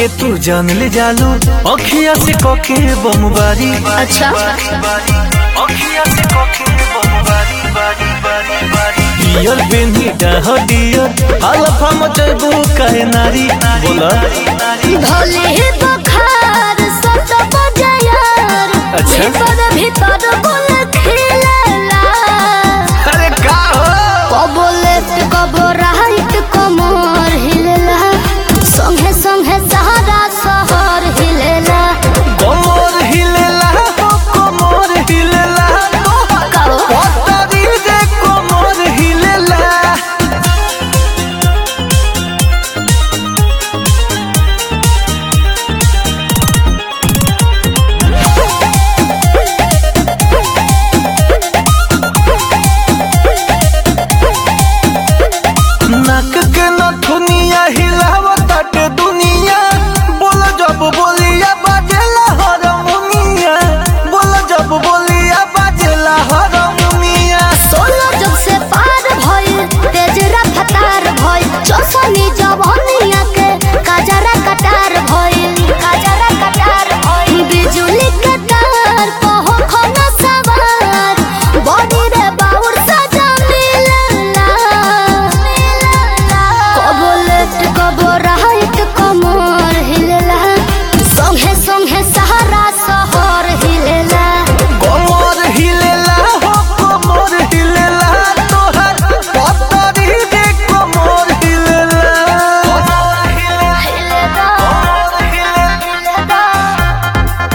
के तू जान ले जालू अखिया से कके बमबारी अच्छा अखिया से कके बमबारी बारी बारी बारी डियर बेनी डाह डियर अल्फा मचबू कहे नारी बोला भले ही बुखार सत बजायर अच्छा। भीतर भीतर गुल खिलेला अरे का हो कबो लेफ्ट कबो राइट कमर हिलेला संगे संगे सहारा शहर हिलेला कमर हिलेला हो कमर हिलेला कहो पतरी जे कमर हिलेला नाक के नथुनिया हिलावताटे दुनिया बोल जब बोलिया बाजेला हरमुनिया बोल जब बोलिया बाजेला हरमुनिया सोलो जब से पार भइल तेज रफ्तार भइल चौसनी जवानिया के काजरा कटार भइल काजरा कटार भइल बिजुली के तार कहो खना सवार बॉडी रे बाउर सजा मिलला कबो लेफ्ट कबो राइट कमर हिलला संगे संगे सहारा शहर हिलला कमर हिलेला हो कमर हिलेला तोहर पतरी जे कमर हिलेला कमर हिलेला कमर हिलेला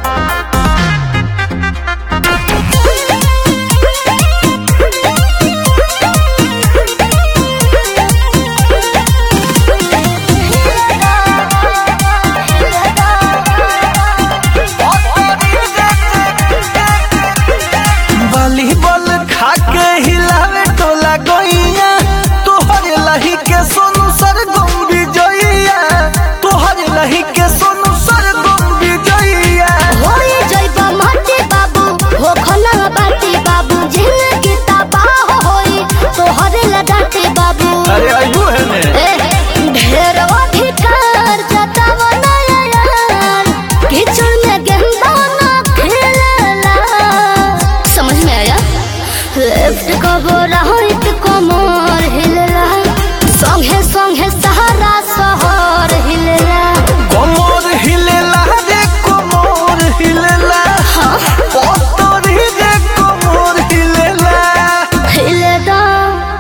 वॉलीबॉल खा के हिलावे टोला गइया तोहर लही के सोनू सर गम विजइया तोहर लही के सोनू सर गम विजइया होई जइबा माटी बाबू हो खना बाटी बाबू जिंदगी तबाह होई तोहरे लगाते बाबू अरे आइबू है ने ए, ढेर अधिकार जताव नयार कीचड़ में गेंदा ना खेलला समझ में आया लेफ्ट कबो राइट कमर हिलला संगे संगे सहारा शहर हिलला कमर हिलेला रे कमर हिलेला पतरी जे कमर हिलेला हिलदा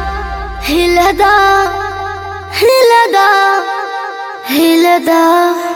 हिलदा हिलदा हिलदा